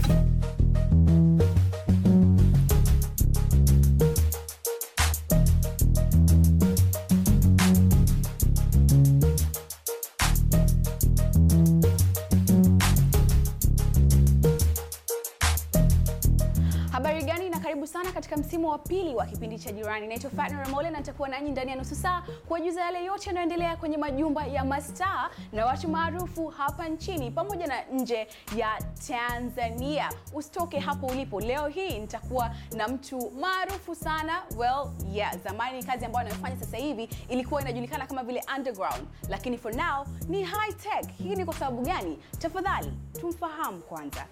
Habari gani na karibu sana katika msimu wa pili wa kipindi cha Jirani. Naitwa Fatna Ramole na nitakuwa nanyi ndani ya nusu saa kuwajuza yale yote yanayoendelea kwenye majumba ya mastaa na watu maarufu hapa nchini pamoja na nje ya Tanzania. Usitoke hapo ulipo. Leo hii nitakuwa na mtu maarufu sana. Well, yeah, zamani kazi ambayo anayofanya sasa hivi ilikuwa inajulikana kama vile underground, lakini for now ni high tech. Hii ni kwa sababu gani? Tafadhali tumfahamu kwanza.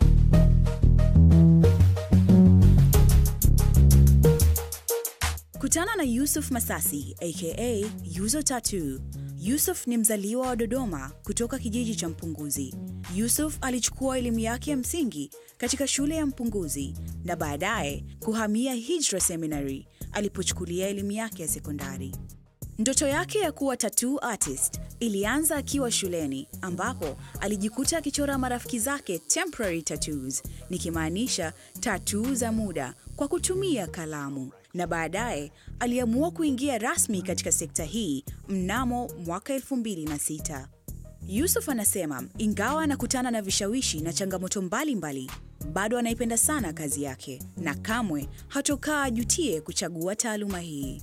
Kutana na Yusuf Masasi aka Yuzo Tattoo. Yusuf ni mzaliwa wa Dodoma kutoka kijiji cha Mpunguzi. Yusuf alichukua elimu yake ya msingi katika shule ya Mpunguzi na baadaye kuhamia Hijra Seminary alipochukulia elimu yake ya sekondari. Ndoto yake ya kuwa tattoo artist ilianza akiwa shuleni ambapo alijikuta akichora marafiki zake temporary tattoos, nikimaanisha tattoo za muda kwa kutumia kalamu, na baadaye aliamua kuingia rasmi katika sekta hii mnamo mwaka 2006. Yusuf anasema ingawa anakutana na vishawishi na changamoto mbalimbali bado anaipenda sana kazi yake na kamwe hatokaa ajutie kuchagua taaluma hii.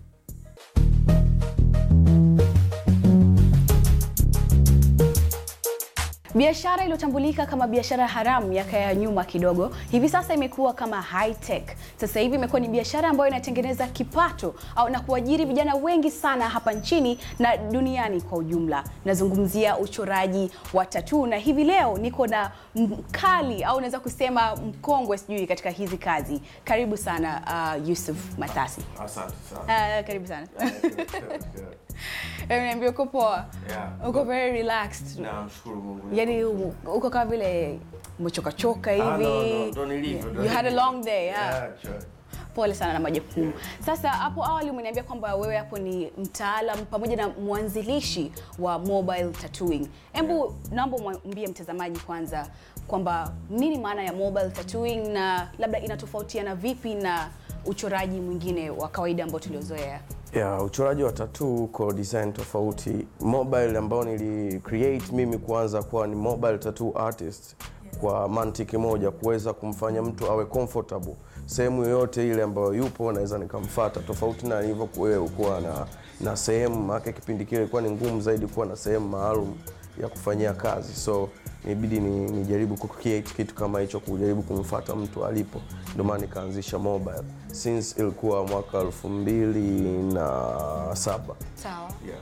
Biashara iliyotambulika kama biashara haramu miaka ya nyuma kidogo, hivi sasa imekuwa kama high tech. Sasa hivi imekuwa ni biashara ambayo inatengeneza kipato au na kuajiri vijana wengi sana hapa nchini na duniani kwa ujumla. Nazungumzia uchoraji wa tatuu, na hivi leo niko na mkali au naweza kusema mkongwe sijui katika hizi kazi. Karibu sana uh, Yusuf Masasi. Asante sana. Uh, karibu sana. Eh, Niambia uko poa? Yeah. Uko very relaxed. Namshukuru Mungu. yani u- uko kama vile umechokachoka hivi Ah, no, no, ndo nilivyo, ndo you had a nilivyo. long day yeah. Yeah, sure. pole sana na majukumu sasa hapo awali umeniambia kwamba wewe hapo ni mtaalam pamoja na mwanzilishi wa mobile tattooing hebu naomba mwambie mtazamaji kwanza kwamba nini maana ya mobile tattooing na labda inatofautiana vipi na uchoraji mwingine wa kawaida ambao tuliozoea Yeah, uchoraji wa tattoo uko design tofauti. Mobile ambao nili create mimi kuanza kuwa ni mobile tattoo artist kwa mantiki moja, kuweza kumfanya mtu awe comfortable sehemu yoyote ile ambayo yupo, naweza nikamfuata, tofauti na ilivyokuwa kuwa na na sehemu maana kipindi kile ilikuwa ni ngumu zaidi kuwa na sehemu maalum ya kufanyia kazi so nibidi ni, nijaribu ku create kitu kama hicho kujaribu kumfuata mtu alipo ndio maana nikaanzisha mobile since ilikuwa mwaka elfu mbili na saba sawa yeah.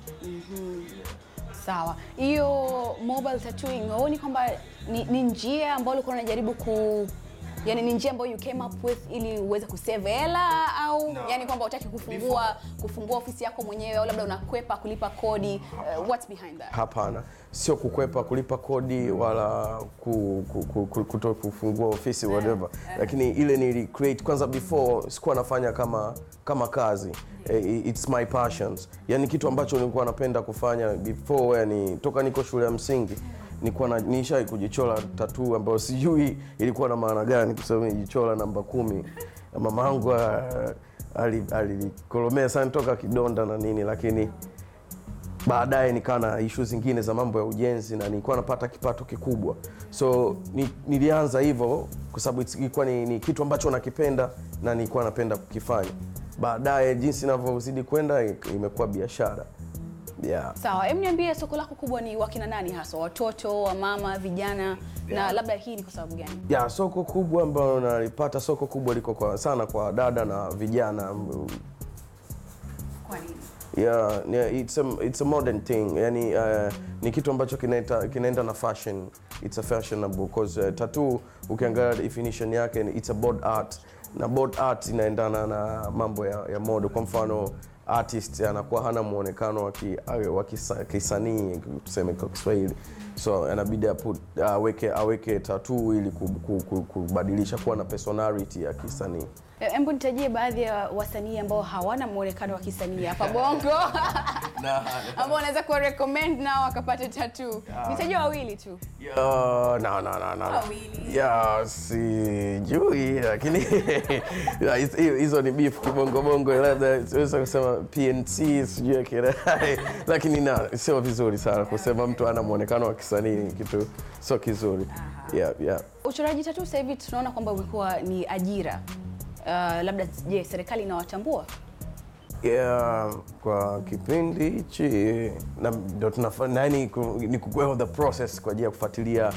Sawa, hiyo mobile tattooing huoni kwamba ni, ni njia ambayo ulikuwa unajaribu ku yani ni njia ambayo you came up with ili uweze kusave hela au No. yani kwamba utaki kufungua kufungua ofisi yako mwenyewe au labda unakwepa kulipa kodi uh, what's behind that hapana sio kukwepa kulipa kodi wala ku, ku, ku, ku, kuto kufungua ofisi whatever lakini ile nili create kwanza before sikuwa nafanya kama kama kazi Eh, it's my passions yani kitu ambacho nilikuwa napenda kufanya before yani toka niko shule ya msingi nilikuwa na nishai kujichora tatuu ambayo sijui ilikuwa na maana gani kwa sababu nilijichora namba kumi mama yangu alikolomea sana toka kidonda na nini lakini baadaye nikawa na ishu zingine za mambo ya ujenzi na nilikuwa napata kipato kikubwa so ni, nilianza hivyo kwa sababu it's- ilikuwa ni, ni kitu ambacho nakipenda na nilikuwa napenda kukifanya baadaye jinsi inavyozidi kwenda i- imekuwa biashara yeah. sawa hem niambie soko lako kubwa ni wakina nani hasa watoto wamama vijana na Yeah. labda hii ni kwa sababu gani ya soko kubwa ambayo nalipata soko kubwa liko kwa, sana kwa dada na vijana kwa nini yeah, yeah, it's a, it's a modern thing yani uh, ni kitu ambacho kinaenda kinaenda na fashion it's a fashionable because uh, tattoo ukiangalia definition yake ni it's a board art na board art inaendana na mambo ya, ya mode kwa mfano artist anakuwa hana muonekano wa ki- wa kisa- kisanii tuseme kwa Kiswahili so anabidi apu- aweke aweke tattoo ili ku- ku- ku- kubadilisha kuwa na personality ya kisanii hebu nitajie baadhi ya wasanii ambao hawana muonekano wa kisanii hapa bongo ambao wanaweza kuwa recommend nao wakapate tattoo? Nitajua wawili tu. Uh, no, no, no, no. Wawili. Ya, sijui lakini ya, hizo- hizo ni beef kibongobongo, labda siweza kusema PNC sijui akina lakini na sio vizuri sana kusema mtu ana muonekano wa kisanii, ni kitu sio kizuri. Yeah, yeah. Uchoraji tattoo sasa hivi tunaona kwamba umekuwa ni ajira. Uh, labda je, serikali inawatambua? Yeah, kwa kipindi hichi na ndo tunafanya yani ku- ni kukwea the process kwa ajili ya kufuatilia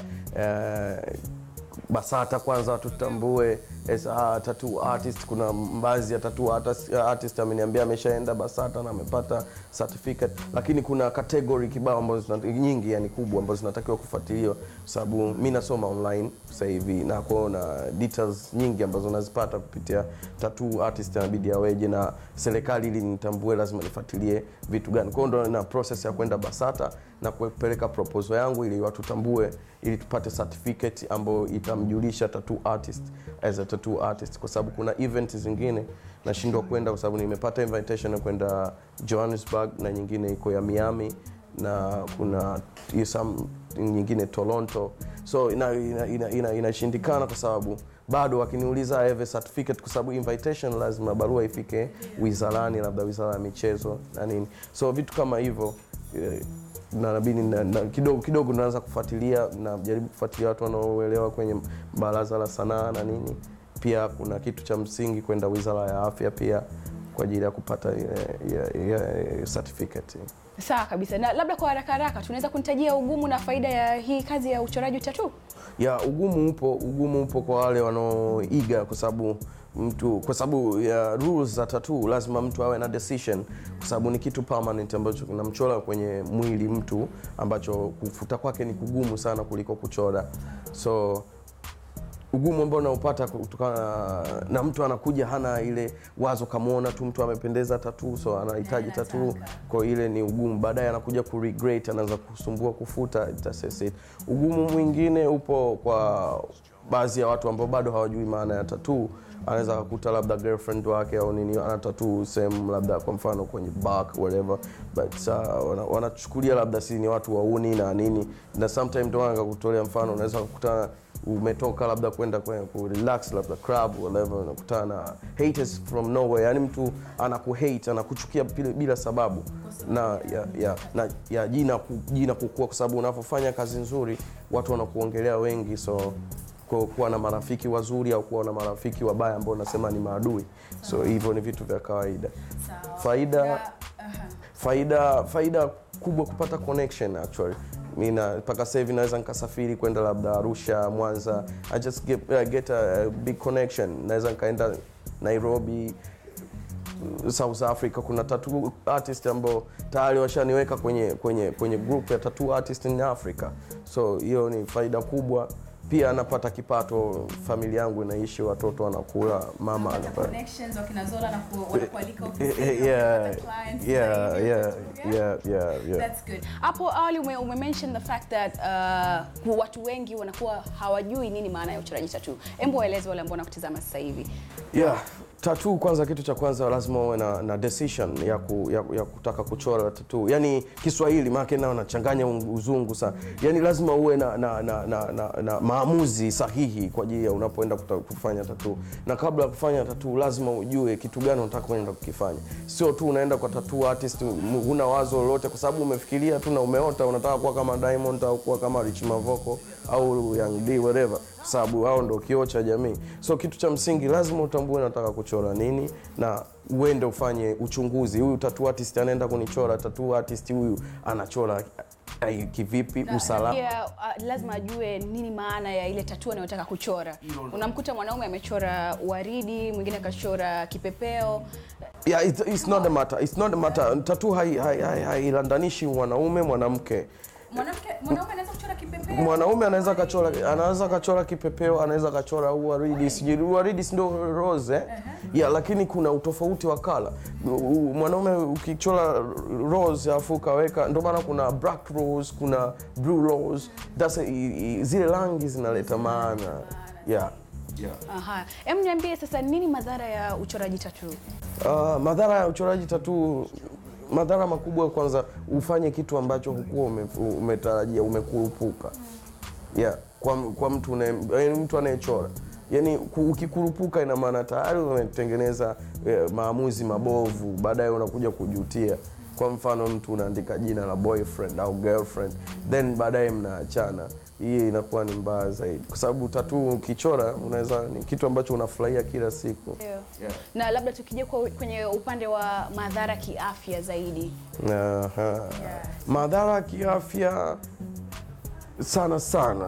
eh, BASATA kwanza watu tutambue as a tattoo artist. Kuna baadhi ya tattoo artist, artist ameniambia ameshaenda BASATA na amepata certificate, lakini kuna category kibao ambazo zina- nyingi yani kubwa ambazo zinatakiwa kufuatiliwa, kwa sababu mi nasoma online sasa hivi na kuona details nyingi ambazo nazipata kupitia tattoo artist, inabidi aweje na serikali ili nitambue, lazima nifuatilie vitu gani. Kwa hiyo ndo na process ya kwenda BASATA na kupeleka proposal yangu ili watu tambue, ili tupate certificate ambayo itamjulisha tattoo artist as a tattoo artist, kwa sababu kuna event zingine nashindwa kwenda kwa sababu nimepata invitation ya kwenda Johannesburg na nyingine iko ya Miami na kuna hiyo some nyingine Toronto, so inashindikana ina, ina, ina, inashindikana kwa sababu bado wakiniuliza I have a certificate, kwa sababu invitation lazima barua ifike wizarani, labda wizara ya michezo na nini, so vitu kama hivyo eh, na nabidi na, na, kidogo kidogo naanza kufuatilia, najaribu kufuatilia watu wanaoelewa kwenye baraza la sanaa na nini. Pia kuna kitu cha msingi kwenda wizara ya afya pia kwa ajili ya kupata ile ile- ile certificate. Sawa kabisa. Na labda kwa haraka haraka tunaweza kunitajia ugumu na faida ya hii kazi ya uchoraji tattoo? ya ugumu upo ugumu upo kwa wale wanaoiga kwa sababu mtu kwa sababu ya rules za tattoo lazima mtu awe na decision kwa sababu ni kitu permanent ambacho kinamchora kwenye mwili mtu ambacho kufuta kwake ni kugumu sana kuliko kuchora so ugumu ambao unaopata kutokana na, na mtu anakuja hana ile wazo, kamwona tu mtu amependeza tatuu, so anahitaji tatuu, kwa ile ni ugumu. Baadaye anakuja ku regret, anaanza kusumbua kufuta. itasese. Ugumu mwingine upo kwa baadhi ya watu ambao bado hawajui maana ya tatuu. Anaweza kukuta labda girlfriend wake au nini ana tatuu sehemu labda kwa mfano kwenye back whatever, but uh, wana- wanachukulia labda si ni watu wauni na nini, na sometimes ndio maana nikakutolea mfano, unaweza kukutana umetoka labda kwenda kwenye ku relax labda club whatever, unakutana na haters from nowhere, yani mtu anakuhate anakuchukia bila, bila sababu na ya, ya, na ya jina ku, jina kukua, kwa sababu unapofanya kazi nzuri watu wanakuongelea wengi, so ku- kuwa na marafiki wazuri au kuwa na marafiki wabaya ambao unasema ni maadui, so hivyo ni vitu vya kawaida. Faida faida faida kubwa kupata connection actually mina mpaka sasa hivi naweza nikasafiri kwenda labda Arusha, Mwanza, I just get, uh, get a, a big connection. Naweza nikaenda Nairobi, South Africa, kuna tattoo artist ambao tayari washaniweka kwenye kwenye kwenye group ya tattoo artist in Africa, so hiyo ni faida kubwa. Pia anapata kipato, familia yangu inaishi, watoto wanakula, mama anapata connections wakina Zola na ku- wanakualika yeah, ofisini, yeah, wanapata clients yeah, zaidi. yeah, yeah, yeah, yeah. That's good. Hapo awali ume, ume mention the fact that uh, ku- watu wengi wanakuwa hawajui nini maana ya uchoraji tattoo. Hebu waeleze wale ambao wanakutazama sasa hivi. Yeah, tattoo kwanza, kitu cha kwanza lazima uwe na, na decision ya, ku, ya, ya kutaka kuchora tattoo. Yani Kiswahili maana nao nachanganya uzungu sana. Yani lazima uwe na, na, na, na, na, na maamuzi sahihi kwa ajili ya unapoenda kuta- kufanya tattoo. Na kabla ya kufanya tattoo lazima ujue kitu gani unataka kwenda kukifanya. Sio tu unaenda kwa tattoo artist m- huna wazo lolote kwa sababu umefikiria tu na umeota unataka kuwa kama Diamond au kuwa kama Rich Mavoko au Young D whatever kwa sababu hao ndo kioo cha jamii. So kitu cha msingi lazima utambue nataka kuchora nini na uende ufanye uchunguzi. Huyu tattoo artist anaenda kunichora, tattoo artist huyu anachora eh, kivipi, usalama. Pia uh, lazima ajue nini maana ya ile tattoo anayotaka kuchora. Unamkuta mwanaume amechora waridi, mwingine akachora kipepeo. Yeah, it's, it's not a matter. It's not a matter. Tattoo hailandanishi hai, hai, hailandanishi mwanaume mwanamke. Mwanamke mwanaume anaweza kuchora kipepeo. Mwanaume anaweza kachora anaweza kachora kipepeo, anaweza kachora waridi, sijui waridi si ndio rose eh? Yeah, lakini kuna utofauti wa kala. Mwanaume ukichora rose alafu ukaweka, ndio maana kuna black rose, kuna blue rose. That's a, i- i- zile rangi zinaleta maana. Yeah. Yeah. Aha. Hem, niambie sasa nini madhara ya uchoraji tattoo? Uh, madhara ya uchoraji tatuu madhara makubwa kwanza ufanye kitu ambacho hukuwa ume, umetarajia umekurupuka yeah, kwa, kwa mtu une, yaani mtu anayechora yani ukikurupuka ina maana tayari umetengeneza eh, maamuzi mabovu baadaye unakuja kujutia kwa mfano mtu unaandika jina la boyfriend au girlfriend then baadaye mnaachana hii inakuwa ni mbaya zaidi kwa sababu tatu ukichora unaweza ni kitu ambacho unafurahia kila siku Ndio. Na labda tukija kwa- kwenye upande wa madhara kiafya zaidi. Aha. Madhara ya kiafya sana sana,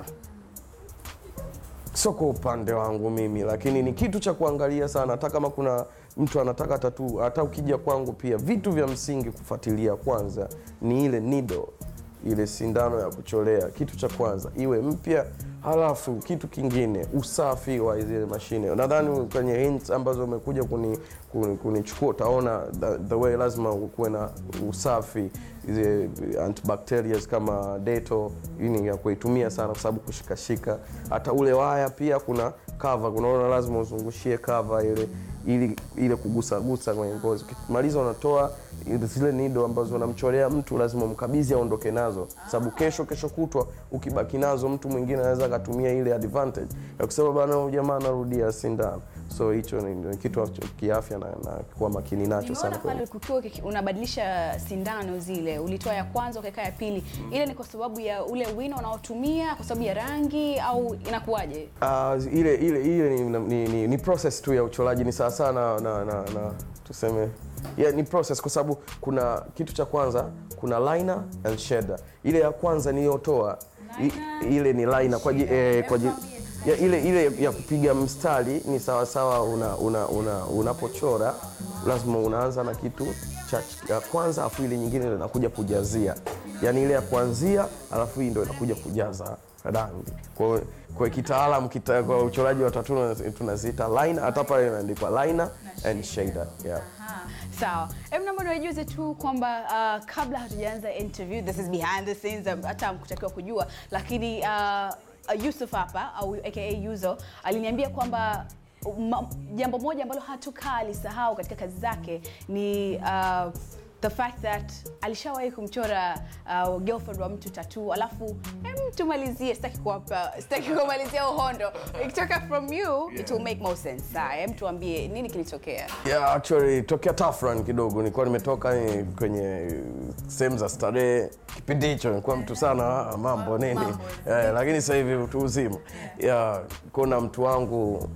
sio kwa upande wangu mimi, lakini ni kitu cha kuangalia sana. Hata kama kuna mtu anataka tatu, hata ukija kwangu pia, vitu vya msingi kufuatilia kwanza ni ile nido, ile sindano ya kucholea. Kitu cha kwanza iwe mpya, halafu kitu kingine usafi wa zile mashine. Nadhani kwenye hints ambazo umekuja kuni kuni- kunichukua utaona the, the way lazima kuwe na usafi zile antibacterials kama deto hii ni ya kuitumia sana kwa sababu kushikashika hata ule waya pia kuna cover unaona lazima uzungushie cover ile ili ile kugusagusa kwenye ngozi ukimaliza unatoa ile- zile nido ambazo unamchorea mtu lazima umkabidhi aondoke nazo sababu kesho kesho kutwa ukibaki nazo mtu mwingine anaweza akatumia ile advantage ya kusema bana huyu jamaa anarudia sindano so hicho ni, ni kitu ambacho kiafya na, na kuwa makini nacho sana Nimeona kwenye pale kukiwa kiki- unabadilisha sindano zile, ulitoa ya kwanza ukaweka ya pili. Ile ni kwa sababu ya ule wino unaotumia, kwa sababu ya rangi au inakuwaje? Uh, ile ile ile ni, ni, ni, ni process tu ya uchoraji ni sawa sana na, na, na tuseme yeah, ni process kwa sababu kuna kitu cha kwanza kuna liner and shader. Ile ya kwanza niliyotoa i- ile ni liner kwa ji- eh, kwa ji- ya, ile ile ya kupiga mstari ni sawa sawa una, una, una, unapochora lazima unaanza na kitu cha ya kwanza afu ile nyingine ndio inakuja kujazia, yaani ile ya kuanzia alafu hii ndio inakuja kujaza rangi. Kwa kwa kitaalam kita, kwa uchoraji wa tatu tunaziita liner, hata pale imeandikwa liner and shader. Yeah. Sawa, hebu naomba niwajuze tu kwamba uh, kabla hatujaanza interview, this is behind the scenes, um, hata mkutakiwa kujua, lakini uh, uh, Yusuf hapa au aka Yuzo aliniambia kwamba ma- jambo moja ambalo hatukaa alisahau katika kazi zake ni uh, the fact that alishawahi kumchora uh, girlfriend wa mtu tattoo, alafu em, tumalizie, sitaki kuwapa, sitaki kumalizia uhondo. Ikitoka from you it will make more sense. Sawa, em, tuambie nini kilitokea? Yeah, actually tokea tough run kidogo, nilikuwa nimetoka eh, kwenye sehemu za starehe. Kipindi hicho nilikuwa mtu sana ah, mambo nini eh, lakini sasa hivi utu uzima. Yeah, kuna mtu wangu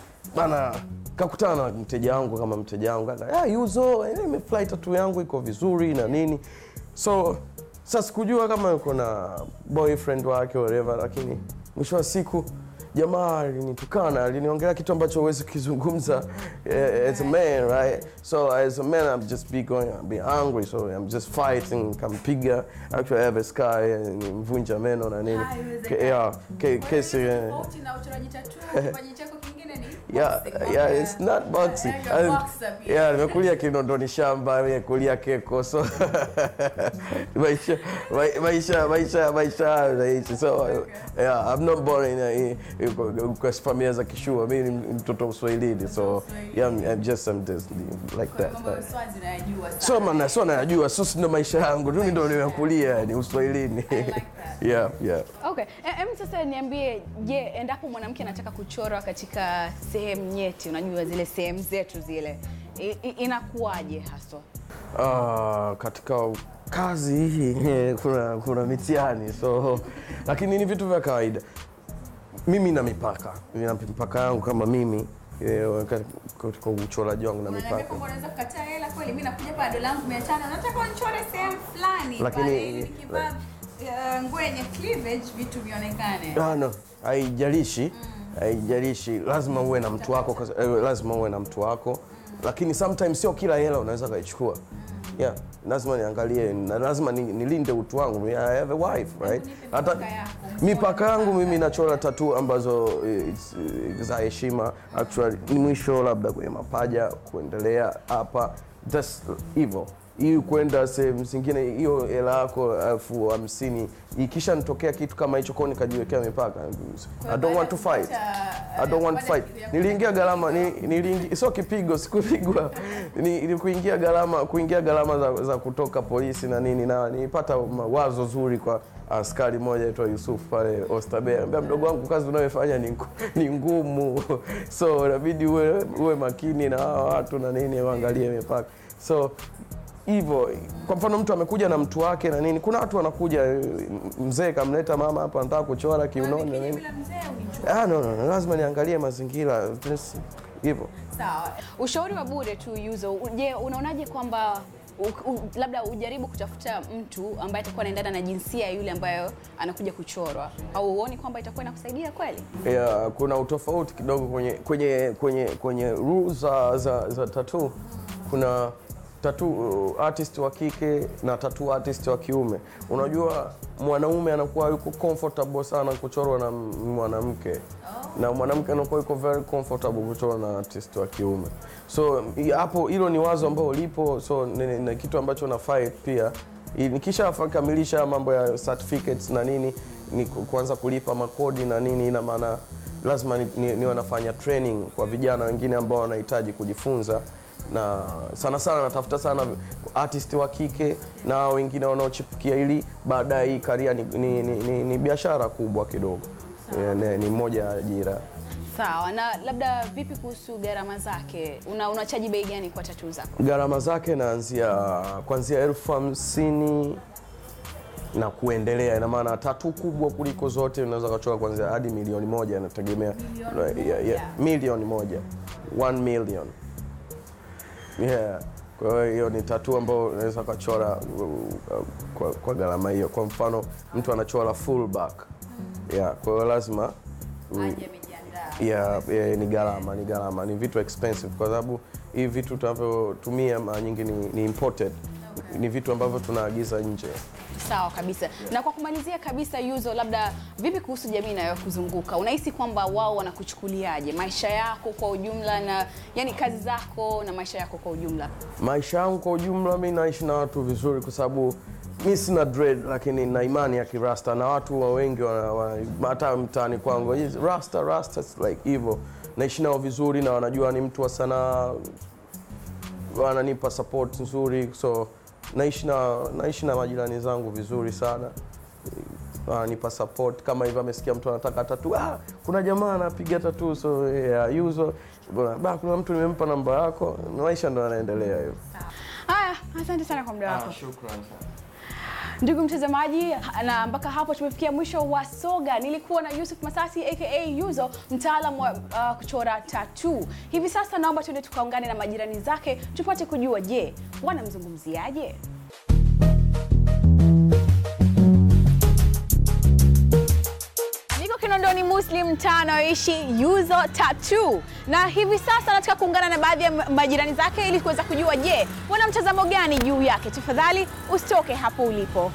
bana kakutana na mteja wangu kama mteja wangu aka yeah, Yuzo, eh, nimefly tattoo yangu iko vizuri na nini, so sasa sikujua kama yuko na boyfriend wake whatever, lakini mwisho wa siku jamaa alinitukana, aliniongelea kitu ambacho huwezi kuzungumza eh, as a man right. So as a man I'm just be going, I'm be angry, so I'm just fighting, kampiga actually I have a scar eh, nimvunja meno na nini Ke- yeah, ke- kesi eh, na uchoraji tattoo, kipaji chako kingine ni Yeah, boxing. yeah, it's not boxing. Yeah, you're a boxer pia. Yeah, nimekulia Kinondoni shamba, nimekulia Keko, so maisha mai- maisha maisha maisha hayo naishi. So yeah, I'm not born in a- in- kwa familia za Kishua. Mimi ni mtoto wa Uswahilini, so yeah, I'm, I'm just I'm just like that. Mambo ya Swazi nayajua sana. So maana so najua, so si ndo maisha yangu, tu ndo nimekulia ni Uswahilini. Yeah, yeah. Okay, E- em sasa niambie, je, endapo mwanamke anataka kuchorwa katika sehemu nyeti, unajua zile sehemu zetu zile, i- i- inakuwaje haswa? Ah, katika kazi hii kuna kuna mitihani so lakini ni vitu vya kawaida mimi na mipaka nina mipaka yangu kama mimi eh, katika uchoraji wangu na Unaniambia mipaka kwamba unaweza kukataa hela kweli, mimi nakuja hapa dola yangu 500 nataka unichore sehemu fulani. Lakini- pale ili nikivaa uh, nguo yenye cleavage vitu vionekane. Ah, no, haijalishi haijalishi, lazima uwe na mtu wako, kwa- eh, lazima uwe na mtu wako, lakini sometimes sio kila hela unaweza kaichukua. Yeah, lazima niangalie na lazima ni- nilinde utu wangu. I have a wife, right? nipe Hata mipaka yako. mipaka yangu mimi nachora tatu ambazo eh, it's, eh, za heshima actually, ni mwisho labda kwenye mapaja kuendelea hapa, just hivyo ili kwenda sehemu zingine, hiyo hela yako elfu hamsini ikisha nitokea kitu kama hicho kwao, nikajiwekea mipaka. I don't want to fight. I don't want to fight. Niliingia gharama ni, niliingia sio kipigo, sikupigwa. Ni, ni kuingia gharama kuingia gharama za, za kutoka polisi na nini, na nilipata wazo zuri kwa askari mmoja aitwa Yusuf pale Oysterbay. Anambia mdogo wangu, kazi unayofanya ni, ngu- ni ngumu, so inabidi uwe, uwe makini na hawa watu na nini, waangalie mipaka so hivyo kwa mfano mtu amekuja na mtu wake na nini kuna watu wanakuja mzee kamleta mama hapa anataka kuchora kiunoni na nini Bila mzee unichukue. ah, no, no, no, lazima niangalie mazingira Just hivyo Sawa. Ushauri wa bure tu Yuzo. Je, unaonaje kwamba u, u, labda ujaribu kutafuta mtu ambaye atakuwa anaendana na jinsia ya yule ambayo anakuja kuchorwa, au uoni kwamba itakuwa inakusaidia kweli? yeah, kuna utofauti kidogo kwenye kwenye kwenye kwenye rules za, za, za tattoo kuna tattoo artist wa kike na tattoo artist wa kiume unajua mwanaume anakuwa yuko comfortable sana kuchorwa na m- mwanamke na mwanamke anakuwa yuko very comfortable kuchorwa na artist wa kiume so i- hapo hilo ni wazo ambalo lipo so ni, ni, ni kitu ambacho na fight pia I- nikisha fa- kamilisha mambo ya certificates na nini ni ku- kuanza kulipa makodi na nini ina maana lazima ni, ni, niwe nafanya training kwa vijana wengine ambao wanahitaji kujifunza na sana sana natafuta sana artist wa kike na wengine wanaochipukia ili baadaye hii karia ni, ni, ni, ni, ni biashara kubwa kidogo Eh, ni, ni moja ya ajira Sawa. Na labda vipi kuhusu gharama zake? Una unachaji bei gani kwa tatuu zako? gharama zake naanzia kuanzia elfu hamsini na kuendelea. Ina maana tatu kubwa kuliko zote unaweza kuchora kuanzia hadi milioni moja, inategemea yeah, yeah, milioni moja, one million yeah. Kwa hiyo hiyo ni tatu ambayo unaweza ukachora uh, uh, kwa, kwa gharama hiyo. Kwa mfano mtu anachora full back yeah, kwa hiyo lazima mm, Aje amejiandaa. yeah, yeah, ni gharama ni gharama ni vitu expensive kwa sababu hivi vitu tunavyotumia mara nyingi ni, ni imported ni vitu ambavyo tunaagiza nje Sawa kabisa. Na kwa kumalizia kabisa, Yuzo, labda vipi kuhusu jamii inayokuzunguka? Unahisi kwamba wao wanakuchukuliaje maisha yako kwa ujumla, na yani kazi zako na maisha yako kwa ujumla? maisha yangu kwa ujumla mi naishi na watu vizuri kwa sababu mi sina dread lakini na imani ya kirasta na watu wa wengi wana- wana- hata mtaani kwangu "Yes, rasta rasta it's like hivyo naishi nao vizuri na wanajua ni mtu wa sanaa wananipa support nzuri so naishi na naishi na majirani zangu vizuri sana wananipa support kama hivyo amesikia mtu anataka tatu ah, kuna jamaa anapiga tatu so yeah, yuzo ba kuna mtu nimempa namba yako maisha ndo yanaendelea hivyo Haya, asante sana kwa muda wako. shukran sana Ndugu mtazamaji, na mpaka hapo tumefikia mwisho wa soga. Nilikuwa na Yusuf Masasi aka Yuzo, mtaalamu wa uh, kuchora tatuu. Hivi sasa naomba tuende tukaungane na majirani zake tupate kujua, je, wanamzungumziaje? Niko Kinondoni Muslim mtaa anayoishi Yuzo Tattoo, na hivi sasa nataka kuungana na baadhi ya ma- majirani zake ili kuweza kujua, je, wana mtazamo gani juu yake. Tafadhali usitoke hapo ulipo.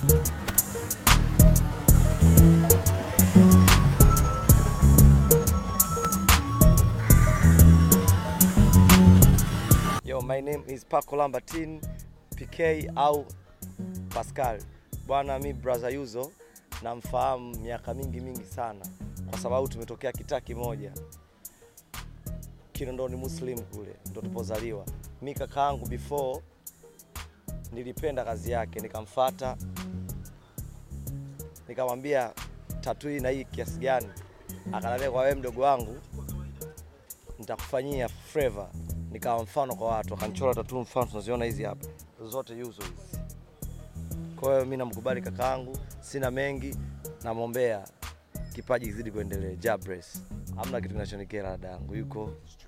Yo, my name is Paco Lambertin PK au Pascal. Bwana, mi brother Yuzo namfahamu miaka mingi mingi sana, kwa sababu tumetokea kitaa kimoja Kinondoni Muslim kule ndo tupozaliwa. Mi kakaangu before nilipenda kazi yake, nikamfata nikamwambia tatu hii na hii kiasi gani, akaniambia kwa wewe mdogo wangu nitakufanyia favor. Nikawa mfano kwa watu, akanichora tatu mfano tunaziona hizi hapa zote Yuzo hizi. Kwa hiyo mimi namkubali kakaangu, sina mengi, namwombea kipaji kizidi kuendelea. Jabres, hamna kitu kinachonikera dadangu, yuko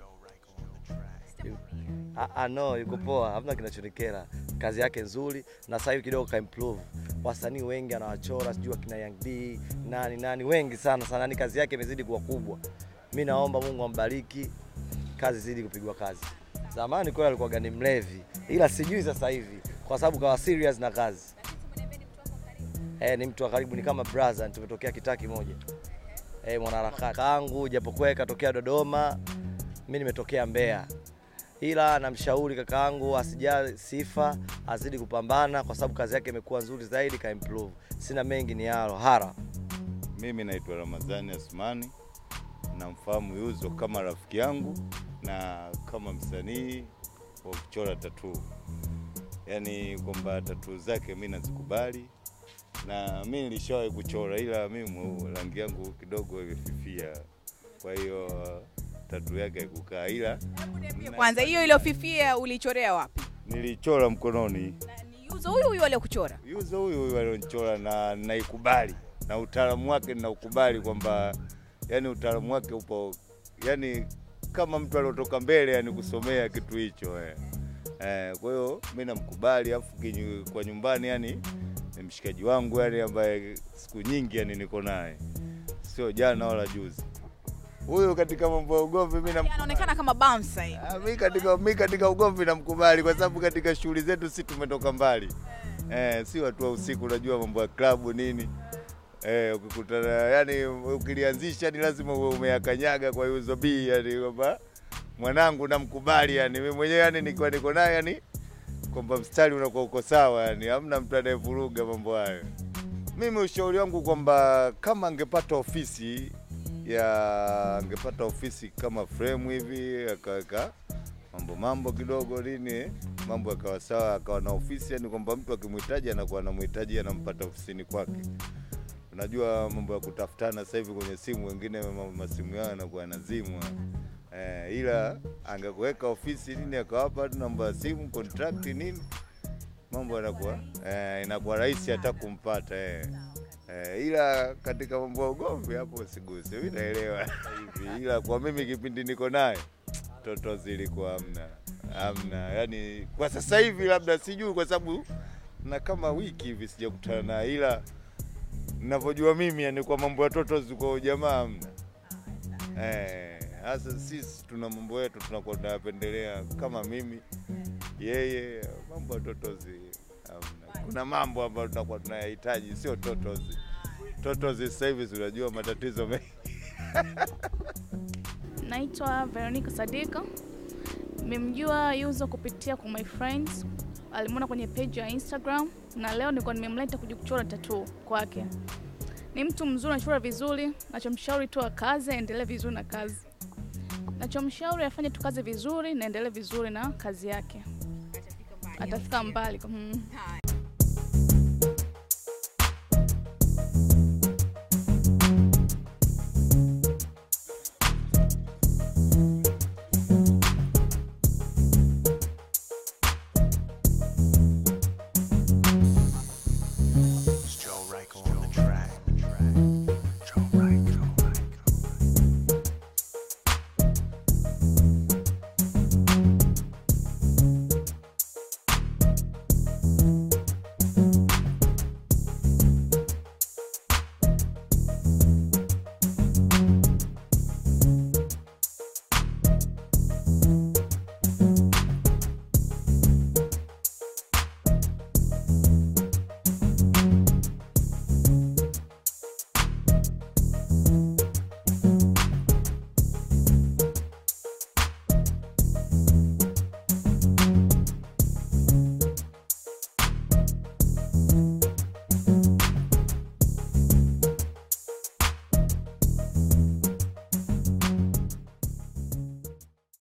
Ah, ah, no, yuko poa, hamna kinachonikera. Kazi yake nzuri na sasa hivi kidogo ka improve. Wasanii wengi anawachora, sijui akina Young D, nani nani, wengi sana sana, yani kazi yake imezidi kuwa kubwa. Mi naomba Mungu ambariki, kazi zidi kupigwa kazi. Zamani kweli alikuwa gani mlevi, ila sijui sasa hivi kwa sababu kawa serious na kazi. Eh, ni mtu wa karibu, ni kama brother, tumetokea kitaa kimoja. Eh, mwanaharakati kangu, japokuwa yeye katokea Dodoma, mi nimetokea Mbeya ila namshauri kakaangu asijali sifa, azidi kupambana kwa sababu kazi yake imekuwa nzuri zaidi, ka improve. Sina mengi ni halo hara. Mimi naitwa Ramadhani Asmani, namfahamu Yuzo kama rafiki yangu na kama msanii wa kuchora tatuu, yaani kwamba tatuu zake mi nazikubali, na mi nilishawahi kuchora, ila mimi rangi yangu kidogo imefifia, kwa hiyo tatuu yake haikukaa, ila Kwanza hiyo iliyofifia ulichorea wapi? nilichora mkononi. Na ni Yuzo huyu huyu aliyekuchora. Yuzo huyu huyu alionichora na naikubali na utaalamu wake ninaukubali kwamba yani utaalamu wake upo yani kama mtu aliotoka mbele yani kusomea kitu hicho eh. Eh, kwa hiyo mi namkubali afu kinyu- kwa nyumbani yani ni mshikaji wangu yani ambaye siku nyingi yani niko naye sio jana wala juzi. Huyu katika mambo ya ugomvi mi nam Anaonekana kama bouncer hivi. Ah, mi katika mi katika ugomvi namkubali kwa sababu katika shughuli zetu si tumetoka mbali eh, si watu wa usiku, unajua mambo ya klabu nini eh, ukikutana yani ukilianzisha ni lazima uwe umeyakanyaga kwa Yuzo B yani kwamba mwanangu namkubali yani mimi mwenyewe yani nikiwa niko naye yani kwamba mstari unakuwa uko sawa yani hamna mtu anayevuruga mambo hayo. Mimi ushauri wangu kwamba kama angepata ofisi ya angepata ofisi kama frame hivi akaweka mambo mambo kidogo nini mambo yakawa sawa, akawa na ofisi, yani kwamba mtu akimhitaji anakuwa anamhitaji anampata ofisini kwake. Unajua mambo ya kutafutana sasa hivi kwenye simu, wengine ma- masimu yao yanakuwa yanazimwa eh, ila angekuweka ofisi nini akawapa tu namba ya simu contract nini, mambo yanakuwa eh, inakuwa rahisi hata kumpata eh. Eh, ila katika mambo ya ugomvi hapo siguse, mimi naelewa hivi, ila kwa mimi kipindi niko naye toto zilikuwa hamna hamna, yani kwa sasa hivi labda sijui, kwa sababu na kama wiki hivi sijakutana naye, ila ninavyojua mimi, yani kwa mambo ya toto kwa ujamaa hamna. Eh, hasa sisi tuna mambo yetu tunakuwa tunayapendelea, kama mimi yeye, mambo ya totozi hamna. Kuna mambo ambayo tunakuwa tunayahitaji, sio totozi. Totozi sasa hivi si unajua matatizo mengi. Naitwa Veronica Sadika. Nimemjua Yuzo kupitia kwa my friends, alimwona kwenye page ya Instagram na leo nilikuwa nimemleta kuja kuchora tattoo kwake. Ni mtu mzuri, anachora vizuri. Nachomshauri tu akaze, aendelee vizuri na kazi. Nachomshauri afanye tu kazi vizuri na endelee vizuri na kazi yake, atafika mbali. Mm.